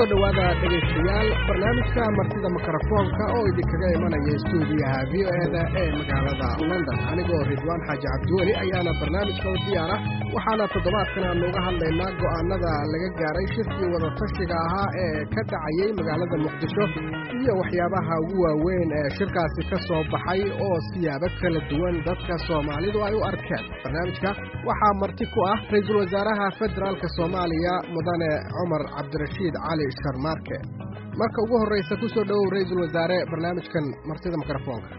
kusoo dhowaada dhegaystayaal barnaamijka martida mikrofoonka oo idinkaga imanaya stuudiyaha v o eda ee magaalada london anigoo ridwaan xaaji cabdiweli ayaana barnaamijka u diyaara waxaana toddobaadkan aanu uga hadlaynaa go'aanada laga gaaray shirkii wadatashiga ahaa ee ka dhacayey magaalada muqdisho iyo waxyaabaha ugu waaweyn ee shirkaasi ka soo baxay oo siyaabo kala duwan dadka soomaalidu ay u arkeen barnaamijka waxaa marti ku ah ra-iisul wasaaraha federaalk soomaaliya mudane cumar cabdirashiid cali sharmaarke marka ugu horreysa kusoo dhowow ra-iisul wasaare barnaamijkan martida mikrofoonka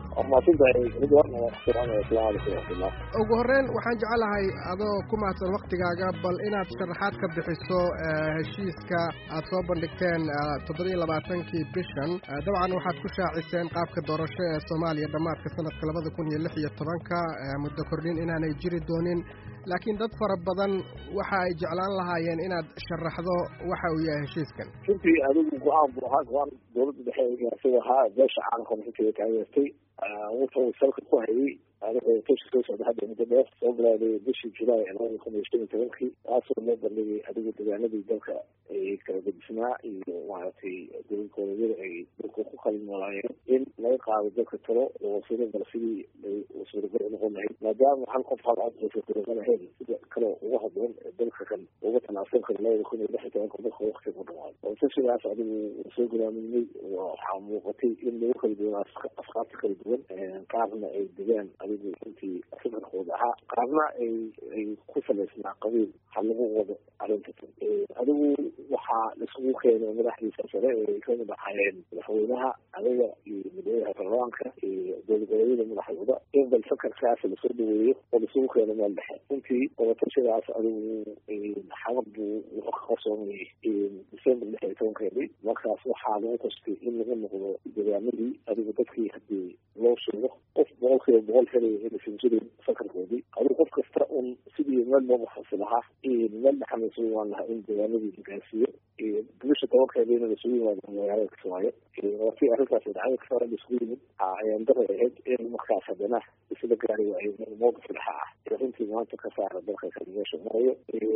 ugu horreyn waxaan jecelahay adoo ku mahadsan waktigaaga bal inaad sharaxaad ka bixiso heshiiska aad soo bandhigteen toddobiyo labaatankii bishan dabcan waxaad ku shaaciseen qaabka doorasho ee soomaaliya dhammaadka sanadka labada kun iyo lix iyo tobanka muddo kordhin inaanay jiri doonin laakiin dad fara badan waxa ay jeclaan lahaayeen inaad sharaxdo waxa uu yahay heshiiskan runtii adigu go-aan buu ahaa go-aan dowladda dhexe gaarsiga ahaa beesha caalamka runtii taageertay wuxuu salka ku hayay tashi soo socda hadda muddo dheer soo bilaaday bishii julaay labada kun iyo shan iyo tobankii taasoo loo bandhigay adigu deegaanadii dalka ay kala gedisnaa iyo maaragtay dowladgoboleedyada ay dalka ku kala noolaayeen in laga qaado dalka talo oo wasiiro bal sidii ay suuragal noqon lahayd maadaama hal qof hal cod uusa suuragal ahayn sida kale uga haboon dalka kan uga tanaasul kara labada kun iyo lix iyo tobanka marka wakti ku dhamaado oo tashigaas adigu soo gulaaminay waxaa muuqatay in lagu kala duwan afkaarta kala duwan qaarna ay degaan adigu intii fikirkooda ahaa qaarna ay ay ku salaysnaa qabiil ha lagu wado arrinta adigu waxaa laisugu keenay madaxdiisa sare ee kamid ahaayeen madaxweynaha adiga iyo madaxweynaha baarlamaanka iyo dowladgoboleedyada madaxdooda in bal fakarkaas lasoo dhaweeyo oo laisugu keeno meel dhexe runtii wadatashidaas adigu xabad buu wuxuu ka qarsoomayay december lix iyo tobankeedii markaas waxaa lagu tastay in lagu noqdo deegaanadii adigu dadkii hadii loo sheego qof boqol kiiba boqol helaya inaysan jirin fakarkoodii adigu qof kasta un sidii meel loo baxasi lahaa meel dhexan isugu imaan lahaa in deegaanadii la gaarsiiyo bisha tobankeediina lasugu yimaado magaalada kismaayo watii arrintaas dhacdada kasara laisugu yimid ayaan daray ahayd in markaas haddana isla gaari waayo mowqif dhexa ah ee runtii maanta ka saara dalka kale meesha maayo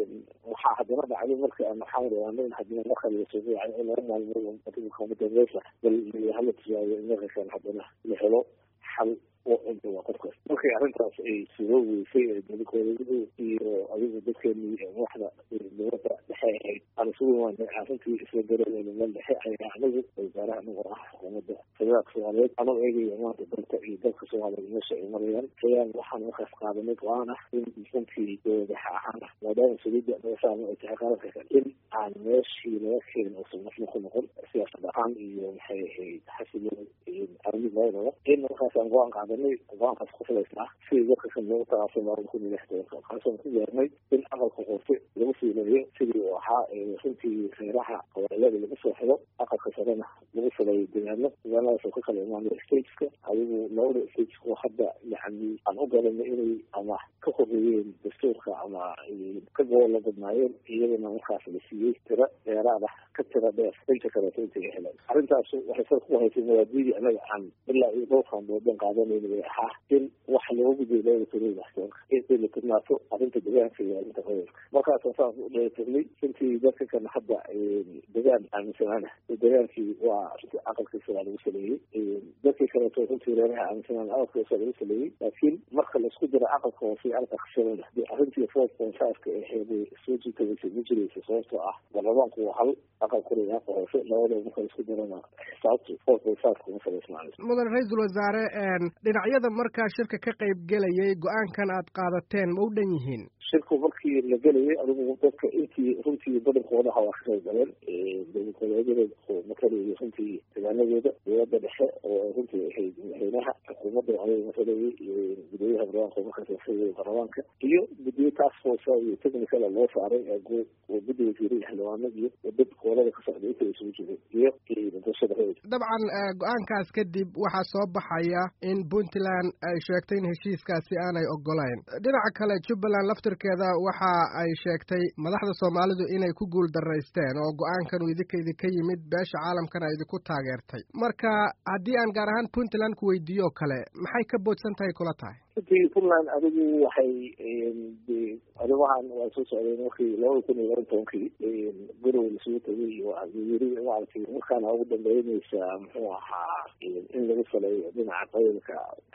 waxaa haddana dhacday markii aan maxamed ogaano in haddana marka lasugu yaacay in laba maalmood adigu kama dambeysa bal hala tusaayo in marka kale haddana la helo xal oo waa qofkaas markii arrintaas ay soo weysay ee dowladgoboleedyadu iyo adigu dadkeenii madaxda dowladda dhexe ahayd aan isugu imaanay arrintii isla garanayna meel dhexe ayaa anagu wasaaraha anagoo ah xukuumadda federaalka soomaaliyeed anoo eegaya maanta dalka iyo dalka soomaaliyeed meesha ay marayaan ayaan waxaan markaas qaadanay go-aan ah in runtii dowladaha ahaan ah maadaama saliidda meeshaan ay tahay qaranka kale in aan meeshii laga keenin uusan nafna ku noqon siyaasad ahaan iyo maxay ahayd xasiloon iyo arrin labadaba in markaas aan go-aan qaadanay go-aankaas ku filaysnaa sidii dadka kan loogu talaasay labada kun iyo lix tobanka waxaasoo ku gaarnay in aqalka hoose lagu fiilayo sidii uu ahaa runtii reeraha qabailada lagu soo xido aqalka sarena lagu filayo deegaano deegaanadaas oo ka kala imaanaya stateska adigu labada stateska hadda yani aan u garanay inay ama ka horeeyeen dastuurka ama ka goola badnaayeen iyadana markaas la siiyey tiro dheeraad ah ka tira dheer inta kaleeto intay heleen arrintaas waxay sar ku haysay mawaadiidii anaga aan ilaa iyo dhowrkan doodan qaadanayna bay ahaa in wax looga gudbiyo labada kun iyo lix tobanka in ay la tirnaato arrinta deegaanka iyo arrinta qabiilka markaasaan saas u dheelitirnay runtii dadka kan hadda degaan aaminsanaana degaankii waa aqalkiisa waa lagu saleeyey dadkii kaleeto runtii reeraha aaminsanaan aqalkiisa lagu saleeyey laakiin marka laisku dira aqalka hoose aqalka khasharada dee arrintii four point five-ka aheeday soo jiitabaysay ma jiraysa sababtoo ah baarlamaanku waa hal aqalkuna iyo aqal hoose labadaba marka laisku dirana xisaabtu four point five kuma salaysnaanayso mudan ra-iisul wasaare dhinacyada markaa shirka ka qayb gelayay go-aankan aad qaadateen ma u dhan yihiin shirku markii la gelayay adigu dadka intii runtii badankooda ha waa ka qayb galeen dowladgoboleedyada oo matalayay runtii deegaanadooda dowladda dhexe oo runtii ahayd madaxweynaha xukuumadda ayaga matalayay gudooyaha barlamaanka markaas matalayay baarlamaanka iyo guddiyo task force iyo technical loo saaray oo guddi wasiiray xildhibaano iyo dad gobolada ka socda inta isugu jiray iyo bulshada dabcan go-aankaas kadib waxaa soo baxaya in puntland ay sheegtay in heshiiskaasi aanay ogolayn dhinaca kale jubbaland laftirkeeda waxa ay sheegtay madaxda soomaalidu inay ku guul daraysteen oo go-aankan uu idinka idinka yimid beesha caalamkana idinku taageertay marka haddii aan gaar ahaan puntland ku weydiiyo kale maxay ka boodsan tahay kula tahay runtii puntland adigu waxay arrimahan waa soo socdeen markii labada kun iyo laba tobankii garowe lasugu tagay yiri maaragtay markaana ugu dambeyneysa muxuu ahaa in lagu saleeyo dhinaca qabiilka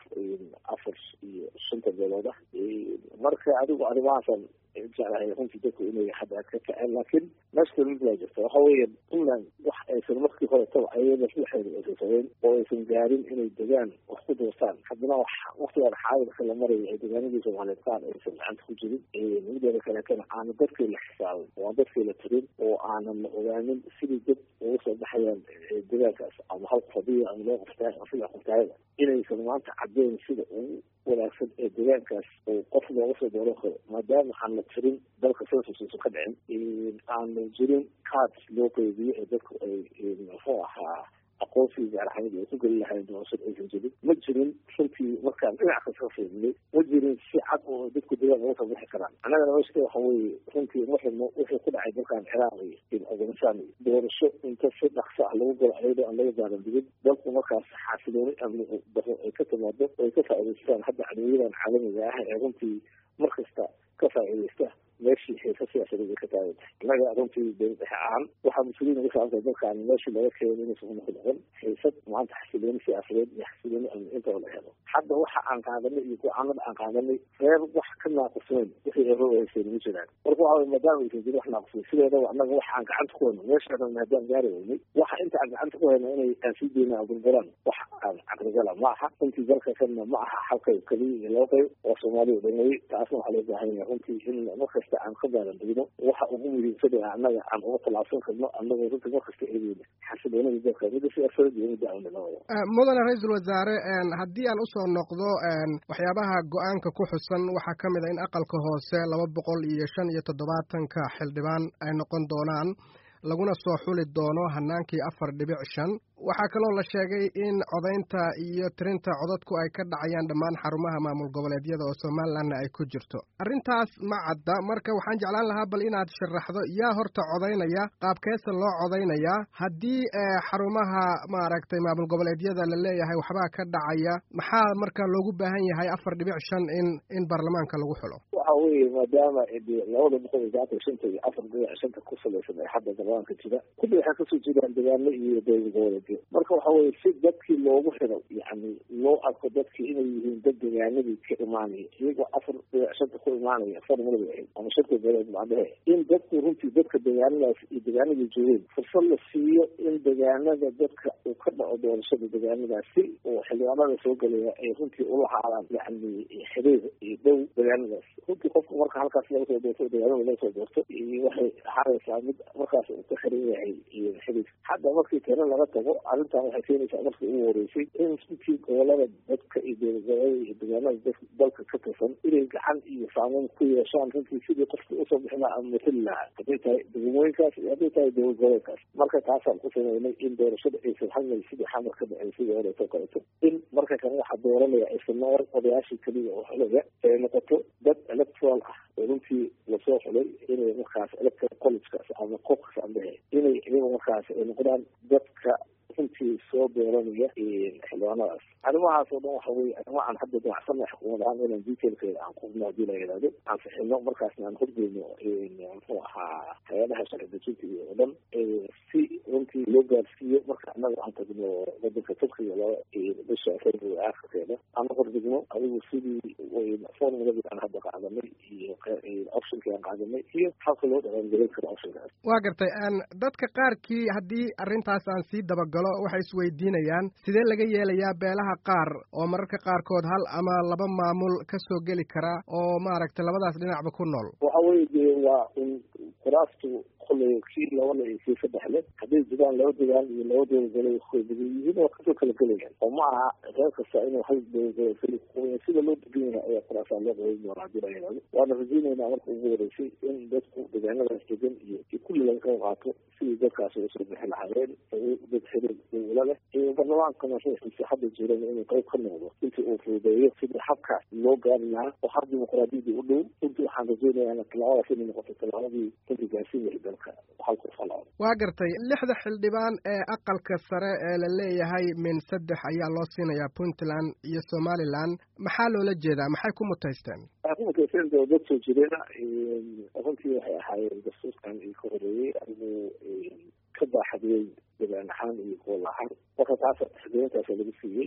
afar iyo shanta beelood ah marka adigu arrimahaasan jeclahay runtii dadku inay hadda ka kaceen laakiin meesha mid baa jirta waxa weeye puntland wax aysan markii hore taba ayada dhexeeda aysan sameyn oo aysan gaarin inay degaan wax ku doortaan haddana wax waktigaan xaadirka la maraya ay degaanadii soomaaliyeed qaar aysan gacanta ku jirin mideeda kaleetana aana dadkii la xisaabin oo aan dadkii la tirin oo aanan la ogaanin sidii dad uga soo baxayaan degaankaas ama hal qof hadiya ama loo qoftaay ama sida qoftaayada inaysan maanta caddeyn sida ugu wanaagsan ee degaankaas oo qof looga soo dooran karo maadaama aan la tirin dalka censusuusan ka dhicin aanu jirin cards loo qeybiyo ee dadku ay muxuu ahaa aqoonsigii gaaraxamid ay ku geli lahayn doorashada aysan jirin ma jirin runtii markaan dhinac kasta ka fiirnay ma jirin si cad oo dadku degaan uga soo bixi karaan annagana meeshka waxa weeye runtii marximo wixii ku dhacay dalkan ciraaq iyo afghanistan iyo doorasho inta si dhaqso ah lagu galo ayadoo aan laga gaaran digin dalku markaas xaasilooni amni daro ay ka timaado oo ay ka faa'iidaystaan hadda cadowyadan caalamiga ah ee runtii mar kasta ka faa'iidaysta meeshii xiisa siyaasadeed ay ka taagan tahay innaga runtii dowlad dhexe ahaan waxaa mas-uuliyin uga saabsan dalkan meeshii laga keenay inaysan una ku dhaqan xiisad maanta xasilooni siyaasadeed iyo xasilooni amni intaba la helo hadda waxa aan qaadanay iyo go-aanada aan qaadanay reer wax ka naaqusnayn wixii ay rogayseen ma jiraan marka waxa weye maadaama aysan jirin wax naaqusnayn sideedaba annaga waxa aan gacanta ku hayno meeshaana maadaam gaari weynay waxa inta aan gacanta ku hayno inay aan sii deyna aan burburaan wax aan caqligala ma aha runtii dalka kanna ma aha halkay keliya iyo laba qayb oo soomaaliya dhameeyey taasna waxaa loo baahan yahay runtii in markasta aan ka gaaran degno waxa ugu muhiimsan ee annaga aan uga tallaabsan karno annagoo runtii markasta eegeyna xasiloonada dalka midda siyaasadeed iyo midda amni labada mudane ra-iisul wasaare haddii aan usoo noqdo waxyaabaha go-aanka ku xusan waxaa ka mid a in aqalka hoose laba boqol iyo shan iyo toddobaatanka xildhibaan ay noqon doonaan laguna soo xuli doono hanaankii afar dhibic shan waxaa kaloo la sheegay in codaynta iyo tirinta codadku ay ka dhacayaan dhammaan xarumaha maamul goboleedyada oo somalilanna ay ku jirto arrintaas ma cadda marka waxaan jeclaan lahaa bal inaad sharaxdo yaa horta codaynaya qaabkeesa loo codaynayaa haddii xarumaha maaragtay maamul goboleedyada la leeyahay waxbaa ka dhacaya maxaa marka loogu baahan yahay afar dhibic shan in in baarlamaanka lagu xulo waxa weeye maadaama labada boqol iyo saatan shanta iyo afar dhibic shanta ku salaysan ee hadda baarlamaanka jira kulli waxay kasoo jeedaan degaano iyo dowlad goboleedyo marka waxa weye si dadkii loogu xiro yani loo arko dadkii inay yihiin dad degaanadii ka imaanaya iyagoo afar dhibic shanta ku imaanaya formulada ahayd ama shanta beeleed macdahe in dadku runtii dadka degaanadaas iyo degaanadii joogeen fursad la siiyo in degaanada dadka uu ka dhaco doorashada degaanadaas si oo xildhibaanada soo gelaya ay runtii ula haadaan yani xiriir iyo dhow degaanadaas runtii qofku marka halkaas laga soo doorto degaanada laga soo doorto waxay ahaanaysaa mid markaas uu ka xiran yahay xiriir hadda markii tiro laga tago arrintan waxay keenaysaa markii ugu horeysay in runtii gobolada dadka iyo dowladgoboleeda iyo degaanada dalka ka tirsan inay gacan iyo saameyn ku yeeshaan runtii sidii qofkii usoo bixin lahaa ama matali lahaa hadday tahay degmooyinkaas iyo hadday tahay dowlad goboleedkaas marka taasaan ku sameynay in doorashada aysan halmel sidii xamar ka dhacay sidii horeeto kaleeto in marka kan waxaa dooranaya aysan noor odayaashii keliya oo xulaya ay noqoto dad electoral ah oo runtii lasoo xulay inay markaas electoral collegekaas ama qofkas ambehe inay iyaga markaas ay noqdaan dadka runtii soo dooranaya xildhibaanadaas arrimahaas oo dhan waxa weye arrimo aan hadda danacsana xukuumad ahaan inaan detailkeeda aan qubno hadii la yidhahdo aan fixino markaasna aan horgeyno muxuu ahaa hay-adaha sharci dejinta iyo oo dhan si runtii loo gaarsiiyo marka annaga aan tagno wadanka turkiga laba bisha february aakhirkeeda aan hordegno adigu sidii formuladii aan hadda qaadanay iyo optionkii aan qaadanay iyo habka loo dhaqangelin karo optionkaas waa gartay dadka qaarkii haddii arrintaas aan sii dabagalo waxay isweydiinayaan sidee laga yeelayaa beelaha qaar oo mararka qaarkood hal ama laba maamul ka soo geli kara oo maaragtay labadaas dhinacba ku nool waxa weye dee waa in kuraastu koley kii labale iyo kii saddexle hadday jiraan laba degaan iyo laba dowladgole koodegan yihiin waa kasoo kala gelayaan oo ma aha reer kasta inuu hal dowladgole keli kuqaban sida loo degan yahay ayaa kuraasaa loo qaban doona hadii la yidhahdo waana rajeyneynaa marka ugu horeysay in dadku degaanadaas degan iyo iyo kulli laga qayb qaato sidii dadkaas uga soo bixi lahaayeen dad xiriir dowla leh iyo baarlamaankana ruuxiisa hadda jiran inuu qayb ka noqdo intii uu fududeeyo sidii habkaas loo gaari lahaa oo hab dimuqraadiyadii u dhow runtii waxaan rajeynayaa tallaabadaas inay noqoto tallaabadii runtii gaarsiin lahayd gobolka hal qof hal cod waa gartay lixda xildhibaan ee aqalka sare ee la leeyahay min saddex ayaa loo siinayaa puntland iyo somaliland maxaa loola jeedaa maxay ku mutaysteen waxay ku mutaysteen dee dad soo jireena runtii waxay ahaayeen dastuurkan io ka horeeyey anigu ka baaxadiyey degaan ahaan iyo gool ahaan marka taasa taxgelintaasa lagu siiyey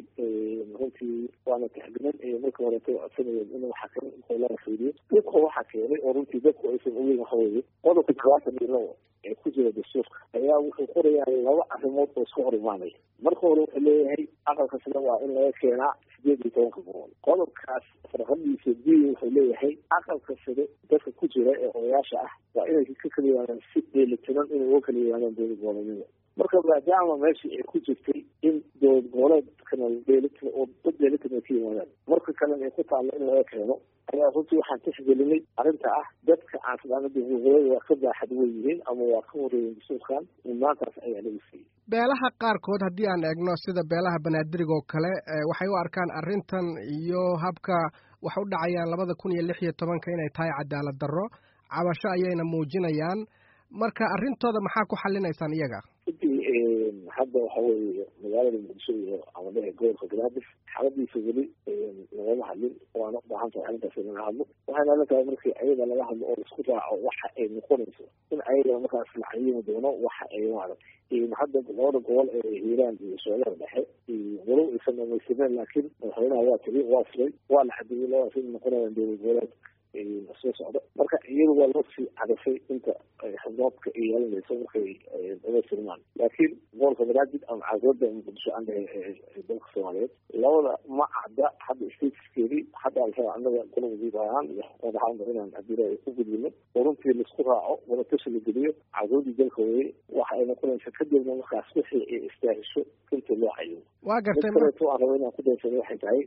runtii waana taxgelin markii horeeta codsanayeen in waxa kan goolada fiiriyo dadka waxa keenay oo runtii dadku aysan ogeyn waxa weeye qodobka todobaatan iyo labo ee ku jira dastuurka ayaa wuxuu qorayaa laba arrimood oo iska hor imaanaya marka hore wuxuu leeyahay aqalka sida waa in laga keenaa sideed iyo tobanka boqol qodobkaas farqadiisa d wuxuu leeyahay aqalka side dadka ku jira ee odayaasha ah waa inay ka kala yimaadaan si dheelitiran inay uga kala yimaadaan dowlad goboleedyada marka maadaama meeshii ay ku jirtay in dowlad goboleedkana dheelitir oo dad dheelitir ay ka yimaadaan marka kalena ay ku taallo in laga keeno ayaa runtii waxaan tixgelinay arrinta ah dadka aan filaana dowladgoboleeda waa ka baaxad wey yihiin ama waa ka horeeyen dastuurkan maantaas ayaa lagu siiyey beelaha qaarkood haddii aan eegno sida beelaha banaadirig oo kale waxay u arkaan arrintan iyo habka wax u dhacayaan labada kun iyo lix iyo tobanka inay tahay cadaalad darro cabasho ayayna muujinayaan marka arrintooda maxaa ku xalinaysaan iyaga runtii hadda waxa weeye magaalada muqdisho iyo amadaha gobolka banaadir xaaladiisa weli lagama hadlin waana ubaahan tahay arrintaas in laga hadlo waxayna la tahay markii ayaga laga hadlo oo laisku raaco waxa ay noqonayso in ayaga markaas la cayimi doono waxa ay maaragtay hadda labada gobol ee hiiraan iyo soolada dhexe walow aysan dhamaystiren laakiin madaxweynaha waa tiri waa furay waa la xadiyey labadaas in noqonayaan dowlad goboleed soo socda marka iyadu waa loo sii cadafay inta xubnoodka ay yeelanayso markay dhamaystimaan laakiin gobolka banaadir ama caasimada muqdisho aan dhahay dalka soomaaliyeed labada ma cadda hadda statuskeedii hadda alraba annaga gola wasiir ahaan iyo xukuumad ahaanba inaan hadii ku gudbino oo runtii laisku raaco wadatashi la geliyo caasimadii dalka weye waxa ay noqonaysa kadibna markaas wixii ay istaahisho inta loo cayimo waa gartay mid kaleeto aan raba inaan ku daysano waxay tahay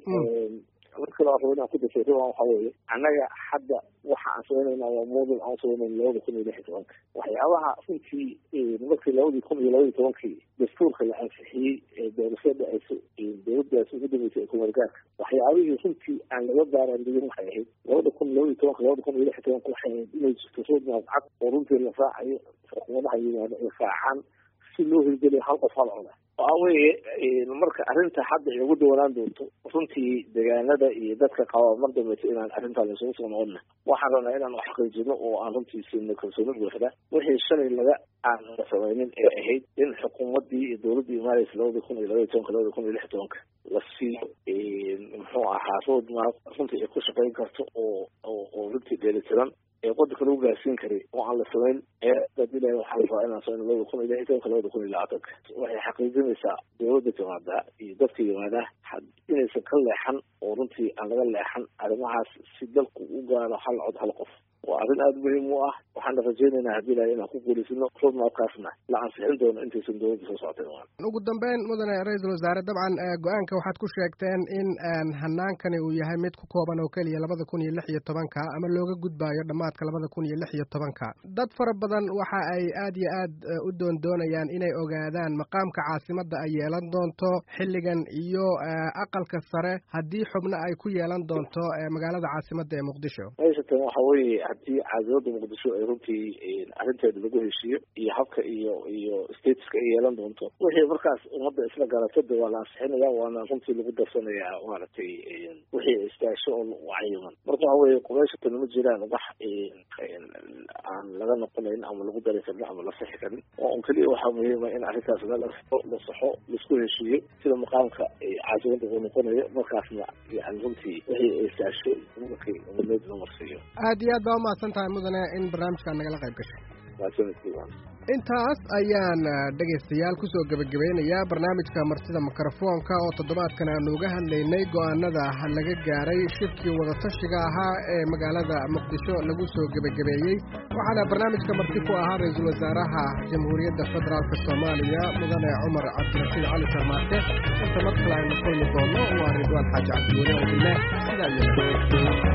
mid kale aan raba inaan ku dasay riban waxa weeye annaga hadda waxa aan sameynayna waa moodel aan sameynayna labada kun iyo lix iyo tobanka waxyaabaha runtii markii labadii kun iyo labadii tobankii dastuurka la ansixiyey ee doorashada ay dowladdaas ugu dambeysay ee kumeelgaarka waxyaabihii runtii aan laga baaraandigin waxay ahayd labada kun labadii tobanka labada kun iyo lix iyo tobanka waxay ahayd inay jirto roadmap cad oo runtii la raacayo xukuumadaha yimaado ay raacaan si loo hirgeliyo hal qof hal coda waxa weeye marka arrinta hadda ay ugu dawanaan doonto runtii deegaanada iyo dadka qaba mar dambeysa inaan arrintaa laysugu soo noqonna waxaan rabnaa inaan xaqiijino oo aan runtii siino kalsooni buuxda wixii shalay laga aan la samaynin ee ahayd in xukuumaddii iyo dowladdii imaanaysa labada kun iyo labaiy tobanka labada kun iyo lix tobanka la siiyo muxuu ahaa roadmap runtii ay ku shaqayn karto oo oo runtii dheelitiran ee wadanka lagu gaarsiin karay oo aan la samayn ee dad ilahi waxaa la rabaa inaan samayn labada kun iyo lix iyo tobanka labada kun iyo labaatanka waxay xaqiijinaysaa dowladda timaada iyo dadka yimaada inaysan ka leexan oo runtii aan laga leexan arrimahaas si dalku u gaaro hal cod hal qof waa arrin aada muhiim u ah waxaana rajaynaynaa haddii ilahi inaan ku guulaysano roadmapkaasna la ansixin doono intaysan dowladda soo socotay ugu dambeyn mudane ra-iisul wasaare dabcan go-aanka waxaad ku sheegteen in hanaankani uu yahay mid ku kooban oo keliya labada kun iyo lix iyo tobanka ama looga gudbaayo dhammaadka labada kun iyo lix iyo tobanka dad fara badan waxa ay aad iyo aad u doondoonayaan inay ogaadaan maqaamka caasimadda ay yeelan doonto xilligan iyo aqalka sare haddii xubno ay ku yeelan doonto magaalada caasimadda ee muqdisho meeshatan waxa weeye haddii caasimada muqdisho ay runtii arrinteeda lagu heshiiyo iyo habka iyo iyo statuska ay yeelan doonto wixii markaas ummadda isla garatada waa la ansixinaya waana runtii lagu darsanayaa maaragtay wixii istaasho oo cayiman marka waxa weye qubayshatan ma jiraan wax aan laga noqonayn ama lagu dari karin ama la sixi karin oo un keliya waxaa muhiima in arrintaas la la saxo laisku heshiiyo sida maqaamka caasimada uu noqonayo markaasna yani runtii wixii ay istaasho markii umadeed la marsiiyo aad iyo aad baa umahadsan tahay mudane in barnaamijkaa nagala qayb gashay mahadsanidkiiwan intaas ayaan dhegaystayaal kusoo gebagabeynayaa barnaamijka martida mikrofoonka oo toddobaadkan aanu uga hadlaynay go'aanada laga gaaray shirkii wadatashiga ahaa ee magaalada muqdisho lagu soo gebagabeeyey waxaana barnaamijka marti ku ahaa ra-iisul wasaaraha jamhuuriyadda federaalk soomaaliya mudane cumar cabdirashiid cali sarmaake inta mar kale aynu kulmi doono waa ridwaan xaaji cabdiweli oo ile sidaa iyo